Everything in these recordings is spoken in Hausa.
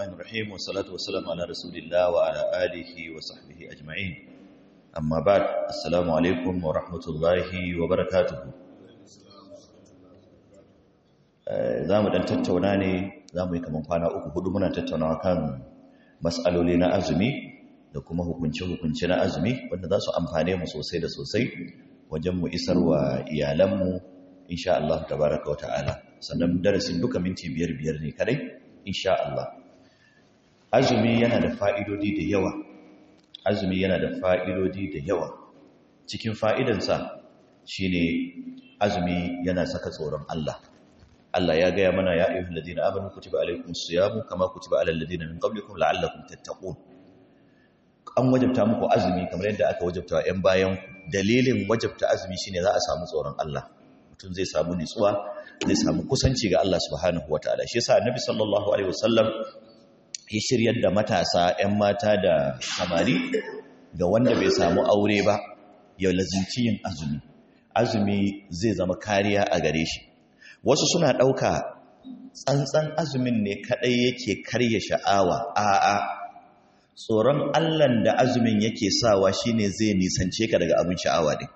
الرحمن الرحيم والصلاة والسلام على رسول الله وعلى آله وصحبه أجمعين أما بعد السلام عليكم ورحمة الله وبركاته za mu ɗan tattauna ne za mu yi kamar kwana uku hudu muna tattaunawa kan matsaloli na azumi da kuma hukunce-hukunce na azumi wanda za su amfane mu sosai da sosai wajen mu isar wa iyalanmu insha Allah tabaraka wa ta'ala sannan darasin duka minti biyar biyar ne kadai insha Allah azumi yana da fa'idodi da yawa azumi yana da fa'idodi da yawa cikin fa'idansa shine azumi yana saka tsoron Allah Allah ya gaya mana ya ayyuhal ladina amanu kutiba alaykumus siyamu kama kutiba alal ladina min qablikum la'allakum tattaqun an wajabta muku azumi kamar yadda aka wajabta wa 'yan bayan dalilin wajabta azumi shine za a samu tsoron Allah mutum zai samu nitsuwa zai samu kusanci ga Allah subhanahu wataala shi yasa annabi sallallahu alaihi wasallam ya shiryar da matasa 'yan mata da samari ga wanda bai samu aure ba ya lazinci yin azumi azumi zai zama kariya a gare shi wasu suna ɗauka tsantsan azumin ne kaɗai yake karya sha'awa a'a tsoron allan da azumin yake sawa shine zai nisance ka daga abin sha'awa ne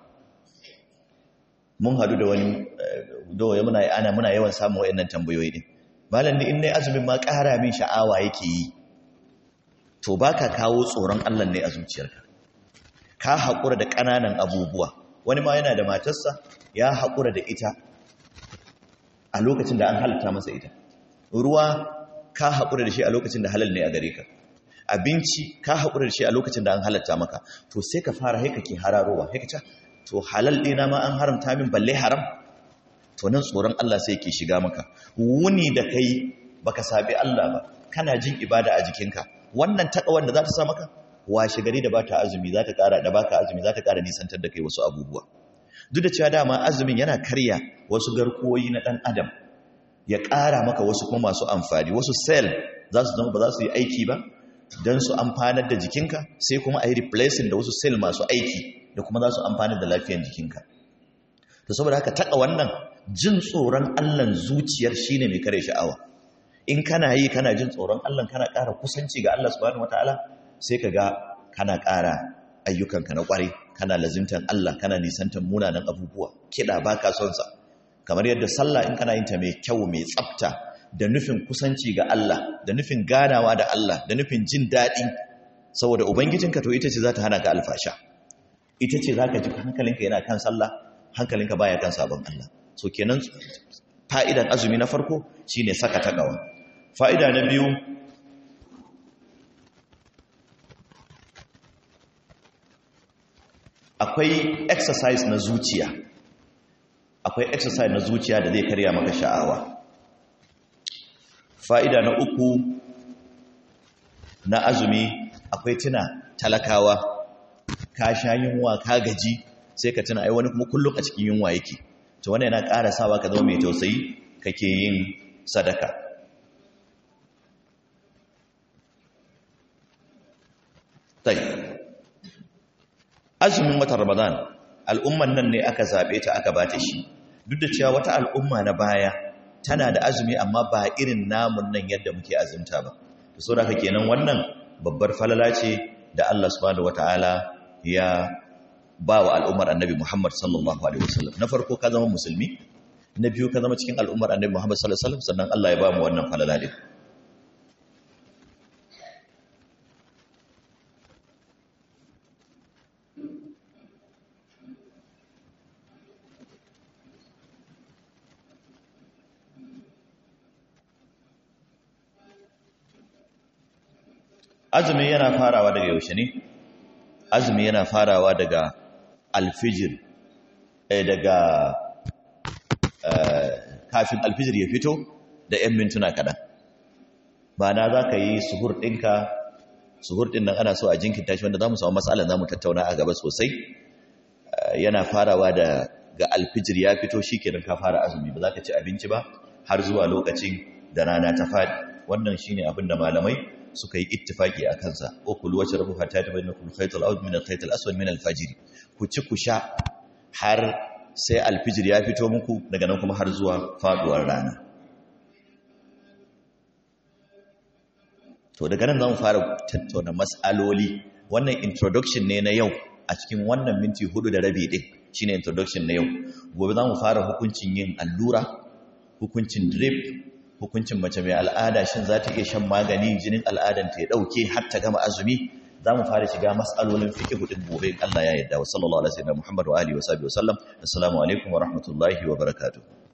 mun hadu da wani doye muna ana muna yawan samun wayannan tambayoyi din malam in ne azumin ma ƙara min sha'awa yake yi to baka kawo tsoron Allah ne a zuciyarka ka haƙura da ƙananan abubuwa wani ma yana da matarsa ya haƙura da ita a lokacin da an halatta masa ita ruwa ka haƙura da shi a lokacin da halal ne a gare ka abinci ka haƙura da shi a lokacin da an halatta maka to sai ka fara haika ke hararowa haika ca to halal ɗina ma an haramta min balle haram to nan tsoron Allah sai ke shiga maka wuni da kai baka sabi Allah ba kana jin ibada a jikinka wannan taƙa wanda za ta sa maka washe gari da bata azumi za ta ƙara da baka azumi za ta ƙara nisantar da kai wasu abubuwa duk da cewa dama azumin yana karya wasu garkuwoyi na ɗan adam ya ƙara maka wasu kuma masu amfani wasu sel za su zama ba za su yi aiki ba don su amfanar da jikinka sai kuma a yi replacing da wasu sel masu aiki da kuma za su amfanar da lafiyar jikinka to saboda haka taƙa wannan jin tsoron allan zuciyar shine mai kare sha'awa in kana yi kana jin tsoron allan kana ƙara kusanci ga allah subhanahu wataala sai ka ga kana ƙara ayyukanka na ƙwarai kana lazimtan allah kana nisantan munanan abubuwa kiɗa ba ka son sa kamar yadda sallah in kana yin ta mai kyau mai tsafta da nufin kusanci ga Allah da nufin ganawa da Allah da nufin jin daɗi saboda ubangijinka to ita ce za ta hana ka alfasha ita ce za ka ji hankalinka yana kan sallah hankalinka baya kan sabon Allah so kenan fa'idan azumi na farko shine saka takawa fa'ida na biyu akwai exercise na zuciya akwai exercise na zuciya da zai karya maka sha'awa fa'ida na uku na azumi akwai tuna talakawa ka sha yunwa ka gaji sai ka tuna ai wani kuma kullum a cikin yunwa yake to wannan yana ƙara sawa ka zama mai tausayi kake yin sadaka tai azumin watan ramadan al'umman nan ne aka zaɓe ta aka bata shi duk da cewa wata al'umma na baya tana da azumi amma ba irin namun nan yadda muke azumta ba to so da kenan wannan babbar falala ce da Allah subhanahu wataala ya ba wa al'ummar annabi Muhammad sallallahu alaihi wasallam na farko ka zama musulmi na biyu ka zama cikin al'ummar annabi Muhammad sallallahu alaihi wasallam sannan Allah ya ba mu wannan falala din azumi yana farawa daga yaushe ne azumi yana farawa daga alfijir eh, daga eh, kafin alfijir ya fito da 'yan mintuna kaɗan ba na za ka yi suhur ɗinka suhur ɗin nan ana so a jinkinta shi wanda za mu samu matsalar za mu tattauna a gaba sosai yana farawa da ga alfijir ya fito shi kenan ka fara azumi ba za ka ci abinci ba har zuwa lokacin da rana ta faɗi wannan shine abin da malamai suka yi ittifaki a kansa ko kulu wace rabu hatta ta bayyana kul khaytul awd min al-khaytul aswad min al-fajr ku ci ku sha har sai alfijir ya fito muku daga nan kuma har zuwa faduwar rana to daga nan za mu fara tattauna mas'aloli wannan introduction ne na yau a cikin wannan minti hudu da rabi din shine introduction na yau gobe za mu fara hukuncin yin allura hukuncin drip hukuncin mace mai al'ada shin za ta iya shan magani jinin al'adanta ya dauke har ta gama azumi za mu fara shiga mas'alolin fiqh din gobe Allah ya yarda wa sallallahu alaihi wa sallam Muhammad wa alihi wa sahbihi wa sallam assalamu alaikum wa rahmatullahi wa barakatuh